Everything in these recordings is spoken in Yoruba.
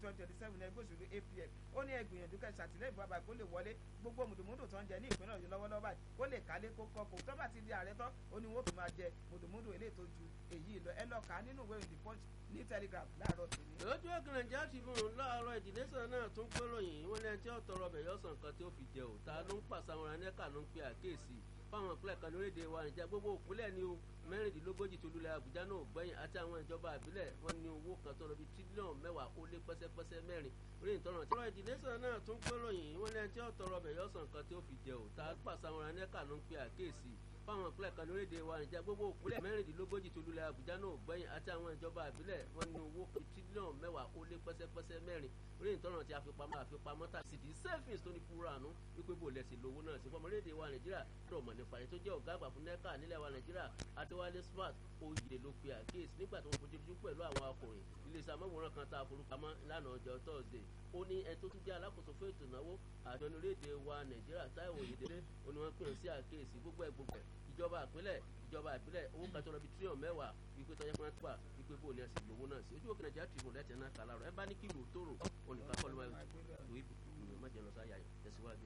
twenty twenty seven ẹgbẹ́ òṣèlú APM ó ní ẹgbìyànjú kẹ́ ṣàtìlẹ́yìn fún bàbá kó lè wọlé gbogbo mùdùmùdù tó ń jẹ ní ìpínlẹ̀ Ọ̀yọ́ lọ́wọ́lọ́wọ́ báyìí kó lè kálé kó kọ́ kó tó bá ti di ààrẹ tán ó ní wọ́n fi máa jẹ mùdùmùdù eléyìí tó ju èyí lọ ẹ lọ kà á nínú ìwé ìdí punch ní telegraph láàárọ̀ tèmi. lójú ẹ̀kan nàìjíríà ti fún un láàárọ̀ ìdílé sàn náà tún gbóròyìn wọn lẹ́yìn tí ó tọrọ ọbẹ̀ yọ̀sán kan tí ó fi jẹ òta ló ń pàṣẹ àwọn anẹ́kà ló ń pe àkéèsí fáwọn ìpínlẹ̀ kan lórílẹ̀‐èdè wa nìjà gbogbo ìpínlẹ̀ ní o mẹ́rìndínlógójì tó lulẹ̀ àbújá náà gbẹ̀yìn àti àwọn ìjọba àbílẹ̀ wọn ní owó kan tó lọ bí tírílíọ̀nù mẹ́wàá ó lé pẹ́sẹ́pẹ́sẹ́ mẹ́rin orí ìtọ́nà tí. ọ̀rọ̀ ìdílé sàn náà tún gbóròyìn wọn lẹ́yìn tí ó tọrọ ọbẹ̀ yọ̀sán kan tí ó fi jẹ òta pàṣẹ àwọn anẹ́kà ló ń pe àkéèsí fáwọn ìpínlẹ̀ kan lórílẹ̀‐èdè wa nìjà gbogbo ìpínlẹ̀ mẹ́rìndínlógójì tó lulẹ̀ àbújá náà gbẹ̀yìn àti àwọn ìjọba àbílẹ̀ wọn ní owó kan tírílíọ̀nù mẹ́wàá ó lé pẹ́sẹ́pẹ́sẹ́ mẹ́rin orí ìtọ́nà tí àfipamọ́ àfipamọ́ tà sí di savings tó ní kúrò àánú wípé bò lẹ́sìn lówó náà sí fọmọlédè wa nàìjíríà lọ́rọ̀ mọ̀ nípa ẹni tó jẹ́ ọ̀gá àgbà fún nẹ́ka nílẹ̀ wa nàìjíríà adéwálé smart oyè ló pe àkíyèsí nígbà tó ń fojú pẹ̀lú àwọn akọ̀ròyìn iléeṣẹ́ amóhùnrán kan tá a forúkàmọ́ lánàá ọjọ́ thursday ó ní ẹni tó tún jẹ́ alákòóso fún ètò ìnáwó àjọ orílẹ̀-èdè wa nàìjíríà táìwò oyèdélé ó ní wọ́n pè sí àkíyèsí gbogbo ẹ̀ gbogbo ẹ̀ ìjọba ìpínlẹ̀ ìjọba ìbílẹ̀ owó kan tó lọ bí tírílíọ̀nù mẹ́wàá wípé tọ́jà fún wa wípé bó ni ẹsẹ̀ lówó náà sí ojú òkè nàìjíríà tìrìbù lẹ́tẹ̀ náà kà láàrọ̀ ẹ bá ní kí ìlú tó rò olùkọ́ akọ́lù máa ìwé májèlé lọ sáyà tẹ̀síwájú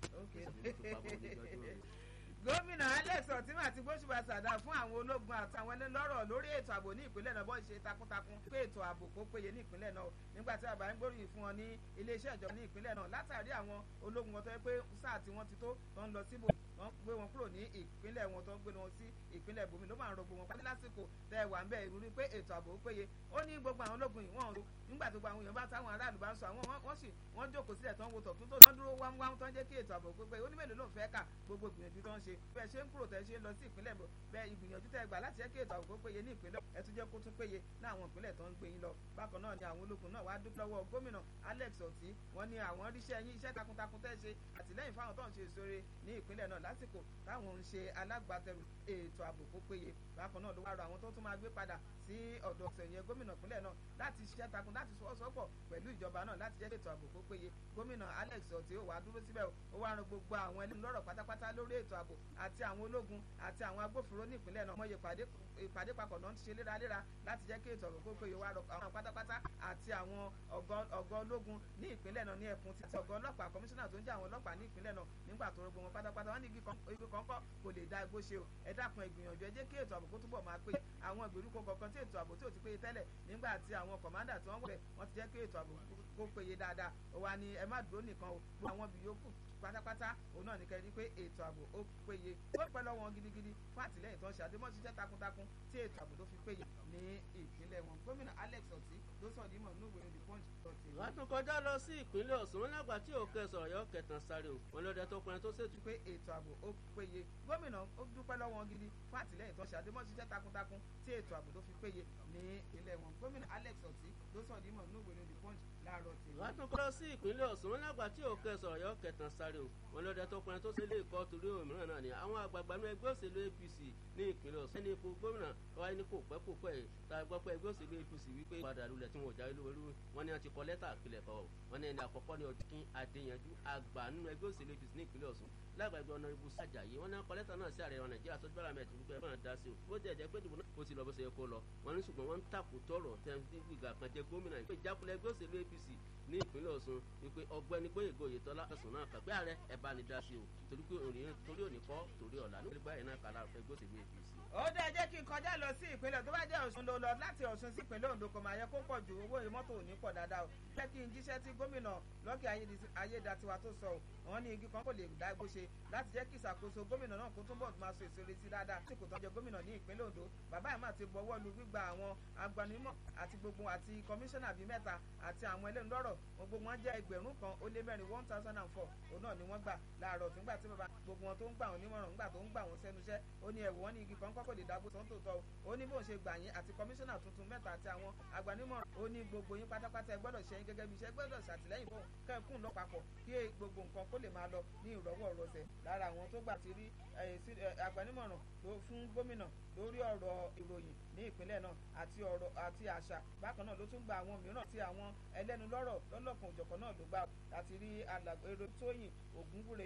gómìnà alex ọtíma àti gbósùbà sàdá fún àwọn ológun àti àwọn ẹlẹ́lọ́rọ̀ lórí ètò ààbò ní ìpínlẹ̀ náà bọ́ ṣe takuntakun pé ètò ààbò kó péye ní ìpínlẹ̀ náà nígbà tí àbá ń gbóríyìn fún wọn ní iléeṣẹ́ ìjọba ní ìpínlẹ̀ náà látàrí àwọn ológun wọn tó yẹ pé sáà tí wọ́n ti tó tó ń lọ síbò wọ́n gbé wọn kúrò ní ìpínlẹ̀ wọn tó ń gbé wọn sí ìpínlẹ̀ ibòmí ló máa ń rògbò wọn pàdé lásìkò tẹ ẹ wà ń bẹ ìrírí pé ètò ààbò péye ó ní gbogbo àwọn ológun yìí wọ́n ń ro nígbà tó gba àwọn èèyàn bá táwọn aráàlú bá ń sọ àwọn wọ́n sì wọ́n jókòó sílẹ̀ tó ń wo tọ̀tún tó ń dúró wámúwámú tó ń jẹ́ kí ètò ààbò pé ó ní mélòó ló ń fẹ́ kà gbogbo ìgbìyànjú tó ń ṣe bẹ́ẹ̀ ṣe ń kúrò tẹ́ ṣe ń lọ sí ìpínlẹ̀ bẹ́ẹ̀ ìgbìyànjú tẹ́ gbà láti jẹ́ kí ètò ààbò péye ní ìpínlẹ̀ ẹ tún jẹ́ kó tún péye ní àwọn ìpínlẹ̀ tó ń gbé yín lọ bákan náà ni àwọn ológun náà wá dúpẹ́ lọ́wọ́ gómìnà Alex Otti wọ́n ní àwọn ríṣẹ́ yín iṣẹ́ takuntakun tẹ́ ṣe àtìlẹ́yìn fáwọn tó ń ṣe ìṣòre ní ìpínlẹ̀ náà lásìkò táwọn ń ṣe alágbàtẹrù ètò ààbò kó péye bákan náà ló wá rọ àwọn tó tún máa gbé padà sí ọ̀dọ̀ sẹ̀yìn gómìnà ìpínlẹ̀ náà láti ṣiṣẹ́ takun láti sọ́wọ́sọ́pọ̀ pẹ̀lú ìjọba náà láti jẹ́ ètò ààbò kó péye gómìnà Alex Otti ó wá dúró síbẹ̀ ó wá ran gbogbo àwọn ẹlẹ́nu lọ́rọ̀ pátápátá lórí ètò ààbò àti àwọn ológun àti àwọn agbófinró ní ìpínlẹ̀ náà mọ̀ye ìpàdé papọ̀ náà ń ṣe léraléra láti jẹ́ kí ètò ààbò kó péye wá rọ àwọn pátápátá àti àwọn ọ̀gá ológun ní ìpínlẹ̀ náà ní ẹkùn títí ọ̀gá ọlọ́pàá kọmíṣánná tó ń jẹ́ àwọn ọlọ́pàá ní ìpínlẹ̀ náà nígbà tó rogbo wọn pátápátá wọn ní igi kọ̀ọ̀kan kò lè dá igbó ṣe o ẹ dákun ìgbìyànjú ẹ jẹ́ kí ètò ààbò kó túbọ̀ máa péye àwọn ìgbèríko kọ̀ọ̀kan tí ètò ààbò tí ò ti péye tẹ́lẹ̀ nígbà tí àwọn kọ̀mándà tí wọ́n wọlé wọ́n ti jẹ́ kí ètò ààbò kó péye dáadáa ó wá ní ẹ má dúró nìkan o gbogbo àwọn ibi yòókù pátápátá òun náà ní kẹ́rin pé ètò ààbò ó péye ó pẹ́ lọ́wọ́ gidigidi fún àtìlẹ́yìn tó ń ṣe àdémọ́ ṣiṣẹ́ takuntakun tí ètò ààbò tó fi péye ní ìpínlẹ̀ wọn gómìnà Alex Otti ló sọ ní mọ̀ nínú ìwé the punch dọ̀tí. wọ́n tún kọjá lọ sí ìpínlẹ̀ Ọ̀ṣun wọn lágbà tí òkè sọ̀rọ̀ yọ kẹtàn sáré o wọn lọ́dẹ tó pinnu tó ṣètò. pé ètò ààbò ó péye gómìnà ó dúpẹ́ lọ́wọ́ gidi fún àtìlẹ́yìn tó ń ṣe àdémọ́ ṣiṣẹ́ takuntakun tí ètò ààbò tó fi péye ní ìpínlẹ̀ wọn gómìnà Alex Otti ló sọ ní mọ̀ nínú ìwé the punch láàárọ̀ tèmi. wọ́n tún kọ́ sí ìpínlẹ̀ Ọ̀ṣun wọn lágbà tí òkè sọ̀rọ̀ yọ kẹtàn sáré o wọn lọ́dẹ tó pinnu tó ṣe lé ìkọ́ torí òmíràn náà ni àwọn àgbààgbà ní ẹgbẹ́ òṣèlú APC ní ìpínlẹ̀ Ọ̀ṣun ẹni ipò gómìnà wáyé ní kò pẹ́ kò pẹ́ yìí tá a gbọ́ pé ẹgbẹ́ òṣèlú APC wípé padà lulẹ̀ tí wọn ò jáwé lówó wọn ni wọn ti kọ lẹ́tà àpilẹ̀ kọ́ wọn ni ẹni àkọ́kọ́ ní ọdún Adéyanjú àgbà nínú ẹgbẹ́ òṣèlú APC ní ìpínlẹ̀ Ọ̀ṣun lágbàgbé ọ̀nà ibùsùn àjàyí wọn ní wọn kọ lẹ́tà náà sí ààrẹ wọn Nàìjíríà tó gbára mẹ́tì wípé ẹ̀fọn dá sí o bó jẹ́ jẹ́ pé ìdìbò náà ó ti lọ bó ṣe yẹ kó lọ wọn ní ṣùgbọ́n wọn ń tàkù tọrọ tẹ́ńtì gbìgà kan jẹ́ gómìnà ìpè ìjákulẹ̀ ẹgbẹ́ òṣèlú APC ní ìpínlẹ̀ Ọ̀ṣun wípé ọgbẹ́ni Gbóyèga Oyètọ́lá ẹ̀sùn náà kàgbé ààrẹ ẹ̀ bá ní dá sí o torí pé torí òní kọ́ torí ọ̀la ní ìgbà yẹn náà kàlà ẹgbẹ́ òṣèlú APC ó dẹ́ jẹ́ kí n kọjá lọ sí ìpínlẹ̀ tó bá jẹ́ Ọ̀ṣun ló lọ láti Ọ̀ṣun sí ìpínlẹ̀ Oǹdó kò máa yẹ kó pọ̀ ju owó mọ́tò ò ní pọ̀ dáadáa o jẹ́ kí n jíṣẹ́ tí gómìnà Lucky Ayédatiwa tó sọ wọn ní igi kan kò lè dá igbó ṣe láti jẹ́ kí ìṣàkóso gómìnà náà kó túbọ̀ máa so èso retí dáadáa tí kò tọ́jú gómìnà ní ìpínlẹ̀ Oǹdó bàbá ẹ̀ máa ti bọwọ́ lu gbígba àwọn agbanimọ̀ àti gbogbo àti kọmíṣánná bíi mẹ́ta àti àwọn ẹlẹ́nu lọ́rọ̀ wọn gbogbo wọn jẹ́ ẹgbẹ̀rún kan ó lé mẹ́rin one thousand and four òun náà ni wọ́n gbà láàárọ̀ fúngbà tí bàbá gbogbo wọn tó ń gbà wọn nímọ̀ràn ńgbà tó ń gbà wọn sẹ́nu iṣẹ́ ó ní ẹ̀wù wọn ní igi kan kọ́kọ́ lè dágbó tó ń tò tọ́ ó ní bóun ṣe gbà yín àti kọmíṣánná tuntun mẹ́ta àti àwọn agbanimọ̀ràn ó ní gbogbo yín pátápátá ẹ gbọ́dọ̀ ṣe yín gẹ́gẹ́ bí iṣẹ́ gbọ́dọ̀ ṣàtìlẹ́yìn fún kẹ́ẹ̀kún lọ papọ̀ kí gbogbo nǹkan kó lè máa lọ ní ìrọ̀wọ́ rọsẹ̀ lára àwọn tó gbà ti rí agbanimọ̀ràn fún gómìnà lórí ọ̀rọ̀ ìròyìn ní ìpínlẹ̀ náà àti ọ̀rọ̀ àti àṣà bákan náà ló tún gba àwọn mìíràn tí àwọn ẹlẹ́nu lọ́rọ̀ lọ́lọ́kan òjọ̀kan náà ló gbà láti rí èrò tóyìn ògúnwúre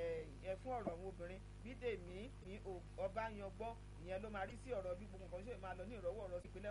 ẹ̀ fún ọ̀rọ̀ àwọn obìnrin bídèmí ní ọbàyàngbọ́ ìyẹn ló máa rí sí ọ̀rọ̀ bí gbogbo nǹkan ṣe máa lọ ní ìrọ̀wọ́ ọ̀rọ̀ ìpínlẹ̀